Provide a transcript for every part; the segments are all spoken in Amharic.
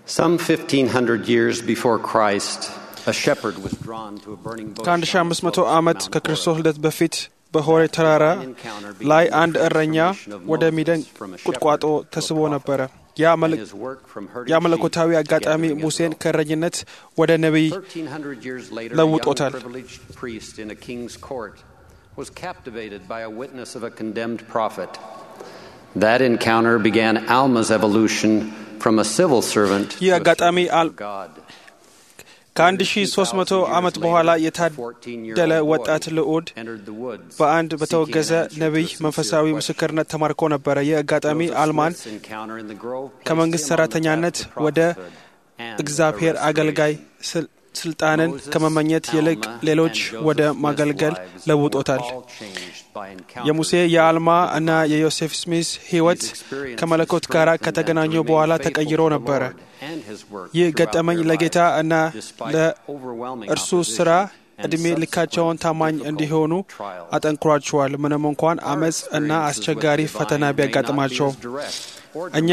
Some 1500 years before Christ, a shepherd was drawn to a burning bush. ከአንድ ሺ አምስት መቶ ዓመት ከክርስቶስ ልደት በፊት በሆሬ ተራራ ላይ አንድ እረኛ ወደሚደንቅ ቁጥቋጦ ተስቦ ነበረ። ያ መል- His work from herding ያ sheep መለኮታዊ አጋጣሚ together ሙሴን ago. ከእረኝነት ወደ ነቢይ 1300 years later, a young ለውጦታል። privileged priest in a king's court was captivated by a witness of a condemned prophet. That encounter began Alma's evolution from a civil servant ይህ to a አጋጣሚ servant አል- of God. ከአንድ ሺ ሶስት መቶ ዓመት በኋላ የታደለ ወጣት ልዑድ በአንድ በተወገዘ ነቢይ መንፈሳዊ ምስክርነት ተማርኮ ነበረ። ይህ አጋጣሚ አልማን ከመንግሥት ሠራተኛነት ወደ እግዚአብሔር አገልጋይ ስል- ስልጣንን ከመመኘት ይልቅ ሌሎች ወደ ማገልገል ለውጦታል። የሙሴ የአልማ እና የዮሴፍ ስሚዝ ሕይወት ከመለኮት ጋር ከተገናኙ በኋላ ተቀይሮ ነበረ። ይህ ገጠመኝ ለጌታ እና ለእርሱ ሥራ ዕድሜ ልካቸውን ታማኝ እንዲሆኑ አጠንክሯቸዋል። ምንም እንኳን አመፅ እና አስቸጋሪ ፈተና ቢያጋጥማቸውም እኛ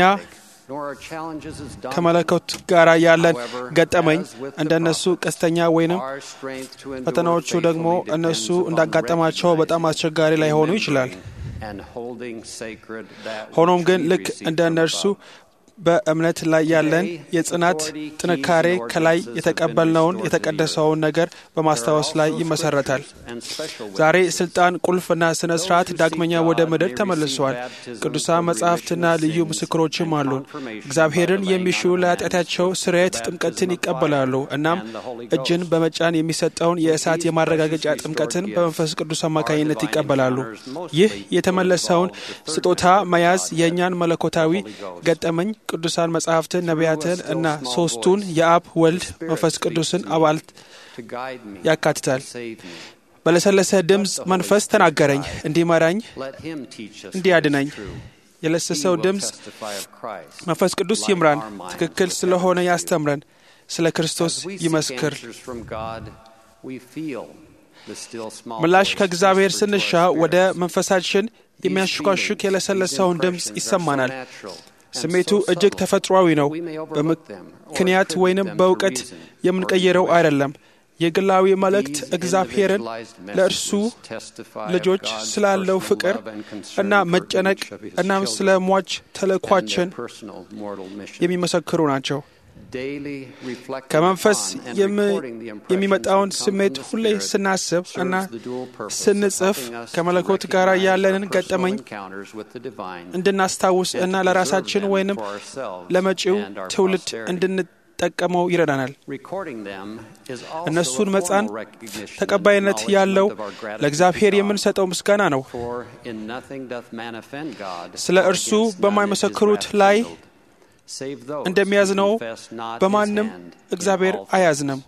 ከመለኮት ጋር ያለን ገጠመኝ እንደነሱ ቀስተኛ ወይንም ፈተናዎቹ ደግሞ እነሱ እንዳጋጠማቸው በጣም አስቸጋሪ ላይሆኑ ይችላል። ሆኖም ግን ልክ እንደ እነርሱ በእምነት ላይ ያለን የጽናት ጥንካሬ ከላይ የተቀበልነውን የተቀደሰውን ነገር በማስታወስ ላይ ይመሰረታል። ዛሬ ስልጣን፣ ቁልፍና ስነ ስርዓት ዳግመኛ ወደ ምድር ተመልሰዋል። ቅዱሳን መጻሕፍትና ልዩ ምስክሮችም አሉን። እግዚአብሔርን የሚሹ ለኃጢአታቸው ስርየት ጥምቀትን ይቀበላሉ። እናም እጅን በመጫን የሚሰጠውን የእሳት የማረጋገጫ ጥምቀትን በመንፈስ ቅዱስ አማካኝነት ይቀበላሉ። ይህ የተመለሰውን ስጦታ መያዝ የእኛን መለኮታዊ ገጠመኝ ቅዱሳን መጻሕፍትን፣ ነቢያትን እና ሶስቱን የአብ ወልድ መንፈስ ቅዱስን አባል ያካትታል። በለሰለሰ ድምፅ መንፈስ ተናገረኝ፣ እንዲመራኝ፣ እንዲያድነኝ። የለሰሰው ድምፅ መንፈስ ቅዱስ ይምራን፣ ትክክል ስለሆነ ያስተምረን፣ ስለ ክርስቶስ ይመስክር። ምላሽ ከእግዚአብሔር ስንሻ ወደ መንፈሳችን የሚያሽኳሹክ የለሰለሰውን ድምፅ ይሰማናል። ስሜቱ እጅግ ተፈጥሯዊ ነው። በምክንያት ወይንም በእውቀት የምንቀይረው አይደለም። የግላዊ መልእክት እግዚአብሔርን ለእርሱ ልጆች ስላለው ፍቅር እና መጨነቅ እናም ስለ ሟች ተልእኳችን የሚመሰክሩ ናቸው። ከመንፈስ የሚመጣውን ስሜት ሁሌ ስናስብ እና ስንጽፍ ከመለኮት ጋር ያለንን ገጠመኝ እንድናስታውስ እና ለራሳችን ወይንም ለመጪው ትውልድ እንድንጠቀመው ይረዳናል። እነሱን መጻን ተቀባይነት ያለው ለእግዚአብሔር የምንሰጠው ምስጋና ነው። ስለ እርሱ በማይመሰክሩት ላይ እንደሚያዝነው በማንም እግዚአብሔር አያዝንም።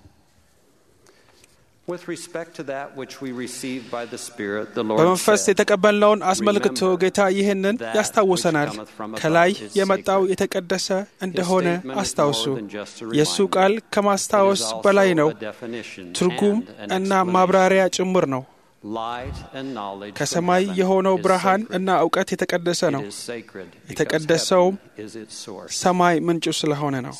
በመንፈስ የተቀበልነውን አስመልክቶ ጌታ ይህንን ያስታውሰናል። ከላይ የመጣው የተቀደሰ እንደሆነ አስታውሱ። የእሱ ቃል ከማስታወስ በላይ ነው፣ ትርጉም እና ማብራሪያ ጭምር ነው። ከሰማይ የሆነው ብርሃን እና እውቀት የተቀደሰ ነው። የተቀደሰውም ሰማይ ምንጩ ስለሆነ ነው።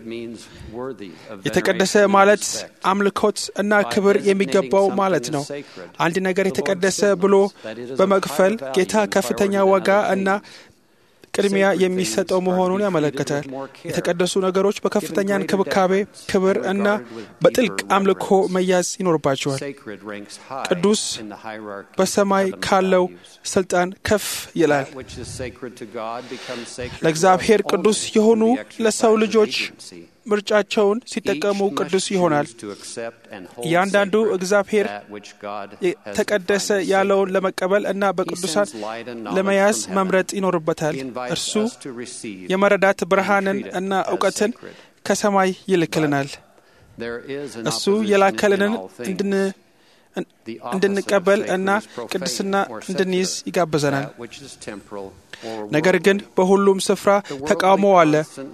የተቀደሰ ማለት አምልኮት እና ክብር የሚገባው ማለት ነው። አንድ ነገር የተቀደሰ ብሎ በመክፈል ጌታ ከፍተኛ ዋጋ እና ቅድሚያ የሚሰጠው መሆኑን ያመለክታል። የተቀደሱ ነገሮች በከፍተኛ እንክብካቤ፣ ክብር እና በጥልቅ አምልኮ መያዝ ይኖርባቸዋል። ቅዱስ በሰማይ ካለው ስልጣን ከፍ ይላል። ለእግዚአብሔር ቅዱስ የሆኑ ለሰው ልጆች ምርጫቸውን ሲጠቀሙ ቅዱስ ይሆናል። እያንዳንዱ እግዚአብሔር የተቀደሰ ያለውን ለመቀበል እና በቅዱሳን ለመያዝ መምረጥ ይኖርበታል። እርሱ የመረዳት ብርሃንን እና እውቀትን ከሰማይ ይልክልናል። እሱ የላከልንን እንድንቀበል እና ቅድስና እንድንይዝ ይጋብዘናል። ነገር ግን በሁሉም ስፍራ ተቃውሞ አለ።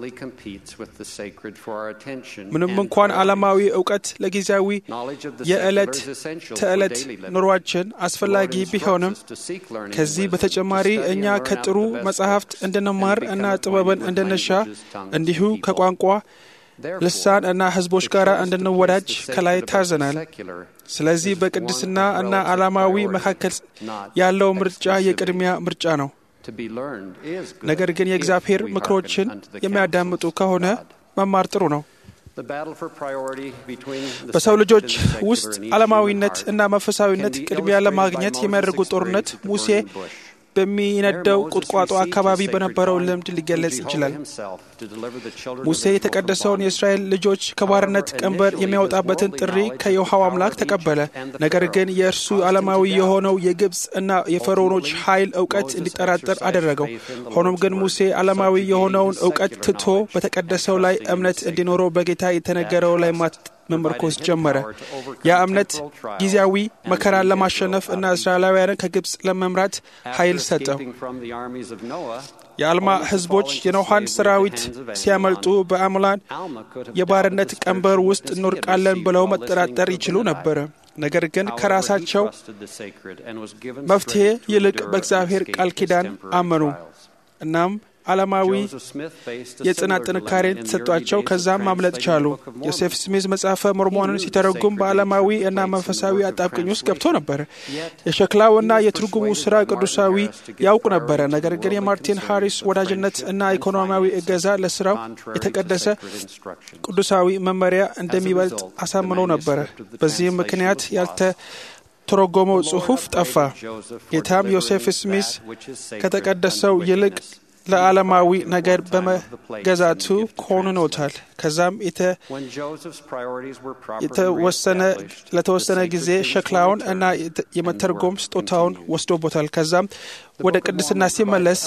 ምንም እንኳን ዓለማዊ እውቀት ለጊዜያዊ የዕለት ተዕለት ኑሯችን አስፈላጊ ቢሆንም ከዚህ በተጨማሪ እኛ ከጥሩ መጻሕፍት እንድንማር እና ጥበብን እንድንሻ እንዲሁ ከቋንቋ ልሳን እና ሕዝቦች ጋር እንድንወዳጅ ከላይ ታዘናል። ስለዚህ በቅድስና እና ዓላማዊ መካከል ያለው ምርጫ የቅድሚያ ምርጫ ነው። ነገር ግን የእግዚአብሔር ምክሮችን የሚያዳምጡ ከሆነ መማር ጥሩ ነው። በሰው ልጆች ውስጥ ዓለማዊነት እና መንፈሳዊነት ቅድሚያ ለማግኘት የሚያደርጉት ጦርነት ሙሴ በሚነደው ቁጥቋጦ አካባቢ በነበረው ልምድ ሊገለጽ ይችላል። ሙሴ የተቀደሰውን የእስራኤል ልጆች ከባርነት ቀንበር የሚያወጣበትን ጥሪ ከየውሃው አምላክ ተቀበለ። ነገር ግን የእርሱ ዓለማዊ የሆነው የግብፅ እና የፈርዖኖች ኃይል እውቀት እንዲጠራጠር አደረገው። ሆኖም ግን ሙሴ ዓለማዊ የሆነውን እውቀት ትቶ በተቀደሰው ላይ እምነት እንዲኖረው በጌታ የተነገረው ላይ መመርኮዝ ጀመረ። ያ እምነት ጊዜያዊ መከራን ለማሸነፍ እና እስራኤላውያንን ከግብፅ ለመምራት ኃይል ሰጠው። የአልማ ሕዝቦች የኖሃን ሰራዊት ሲያመልጡ በአምላን የባርነት ቀንበር ውስጥ እንወድቃለን ብለው መጠራጠር ይችሉ ነበረ። ነገር ግን ከራሳቸው መፍትሔ ይልቅ በእግዚአብሔር ቃል ኪዳን አመኑ። እናም ዓለማዊ የጽናት ጥንካሬን ተሰጧቸው። ከዛም ማምለጥ ቻሉ። ዮሴፍ ስሚዝ መጽሐፈ ሞርሞንን ሲተረጉም በዓለማዊ እና መንፈሳዊ አጣብቅኝ ውስጥ ገብቶ ነበረ። የሸክላው እና የትርጉሙ ስራ ቅዱሳዊ ያውቅ ነበረ። ነገር ግን የማርቲን ሃሪስ ወዳጅነት እና ኢኮኖሚያዊ እገዛ ለስራው የተቀደሰ ቅዱሳዊ መመሪያ እንደሚበልጥ አሳምኖ ነበረ። በዚህም ምክንያት ያልተ ተረጎመው ጽሑፍ ጠፋ። ጌታም ዮሴፍ ስሚዝ ከተቀደሰው ይልቅ ለዓለማዊ ነገር በመገዛቱ ኮንኖታል። ከዛም የተወሰነ ለተወሰነ ጊዜ ሸክላውን እና የመተርጎም ስጦታውን ወስዶቦታል። ከዛም ወደ ቅድስና ሲመለስ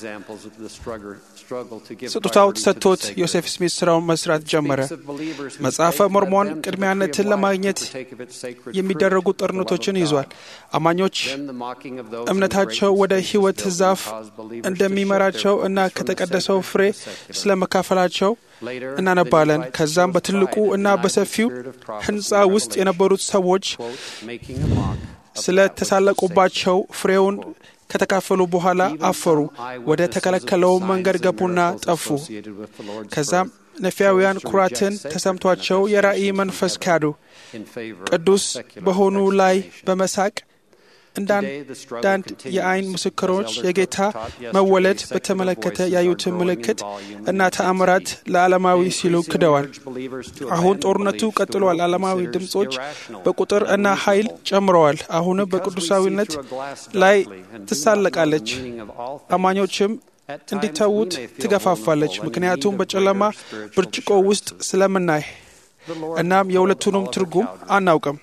ስጦታው ተሰጥቶት ዮሴፍ ስሚት ስራውን መስራት ጀመረ። መጽሐፈ ሞርሞን ቅድሚያነትን ለማግኘት የሚደረጉ ጦርነቶችን ይዟል። አማኞች እምነታቸው ወደ ሕይወት ዛፍ እንደሚመራቸው እና ከተቀደሰው ፍሬ ስለ መካፈላቸው እናነባለን። ከዛም በትልቁ እና በሰፊው ሕንፃ ውስጥ የነበሩት ሰዎች ስለ ተሳለቁባቸው ፍሬውን ከተካፈሉ በኋላ አፈሩ። ወደ ተከለከለው መንገድ ገቡና ጠፉ። ከዛም ነፊያውያን ኩራትን ተሰምቷቸው የራእይ መንፈስ ካዱ። ቅዱስ በሆኑ ላይ በመሳቅ እንዳንዳንድ የአይን ምስክሮች የጌታ መወለድ በተመለከተ ያዩትን ምልክት እና ተአምራት ለዓለማዊ ሲሉ ክደዋል። አሁን ጦርነቱ ቀጥሏል። ዓለማዊ ድምፆች በቁጥር እና ኃይል ጨምረዋል። አሁንም በቅዱሳዊነት ላይ ትሳለቃለች። አማኞችም እንዲተዉት ትገፋፋለች። ምክንያቱም በጨለማ ብርጭቆ ውስጥ ስለምናይ እናም የሁለቱንም ትርጉም አናውቅም።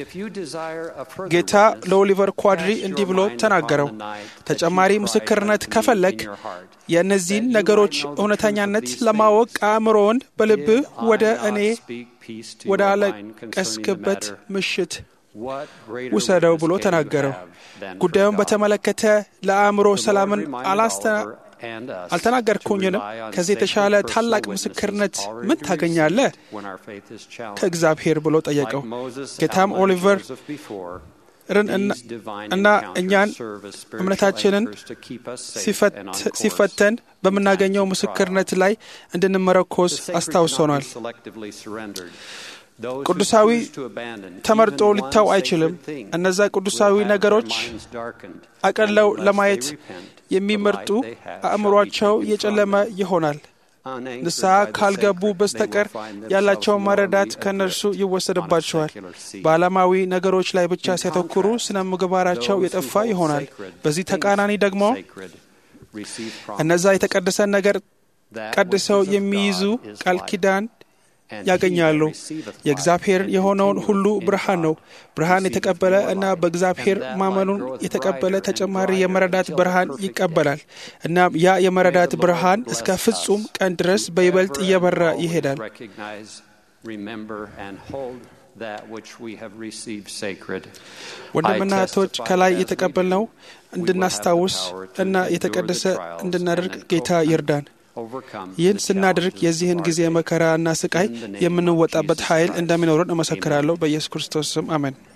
ጌታ ለኦሊቨር ኳድሪ እንዲህ ብሎ ተናገረው፣ ተጨማሪ ምስክርነት ከፈለግ የእነዚህን ነገሮች እውነተኛነት ለማወቅ አእምሮውን በልብህ ወደ እኔ ወደ አለቀስክበት ምሽት ውሰደው ብሎ ተናገረው። ጉዳዩን በተመለከተ ለአእምሮ ሰላምን አላስተ አልተናገርኩኝንም? ከዚህ የተሻለ ታላቅ ምስክርነት ምን ታገኛለህ? ከእግዚአብሔር ብሎ ጠየቀው። ጌታም ኦሊቨር እና እኛን እምነታችንን ሲፈተን በምናገኘው ምስክርነት ላይ እንድንመረኮዝ አስታውሶናል። ቅዱሳዊ ተመርጦ ሊታው አይችልም። እነዛ ቅዱሳዊ ነገሮች አቀለው ለማየት የሚመርጡ አእምሯቸው የጨለመ ይሆናል። ንስሐ ካልገቡ በስተቀር ያላቸውን መረዳት ከእነርሱ ይወሰድባቸዋል። በዓለማዊ ነገሮች ላይ ብቻ ሲያተኩሩ ስነ ምግባራቸው የጠፋ ይሆናል። በዚህ ተቃራኒ ደግሞ እነዛ የተቀደሰን ነገር ቀድሰው የሚይዙ ቃል ኪዳን ያገኛሉ። የእግዚአብሔር የሆነውን ሁሉ ብርሃን ነው። ብርሃን የተቀበለ እና በእግዚአብሔር ማመኑን የተቀበለ ተጨማሪ የመረዳት ብርሃን ይቀበላል። እናም ያ የመረዳት ብርሃን እስከ ፍጹም ቀን ድረስ በይበልጥ እየበራ ይሄዳል። that which we have received sacred. ወንድምና እህቶች ከላይ የተቀበልነው እንድናስታውስ እና የተቀደሰ እንድናደርግ ጌታ ይርዳን። ይህን ስናደርግ የዚህን ጊዜ መከራ እና ስቃይ የምንወጣበት ኃይል እንደሚኖረን እመሰክራለሁ። በኢየሱስ ክርስቶስ ስም አሜን።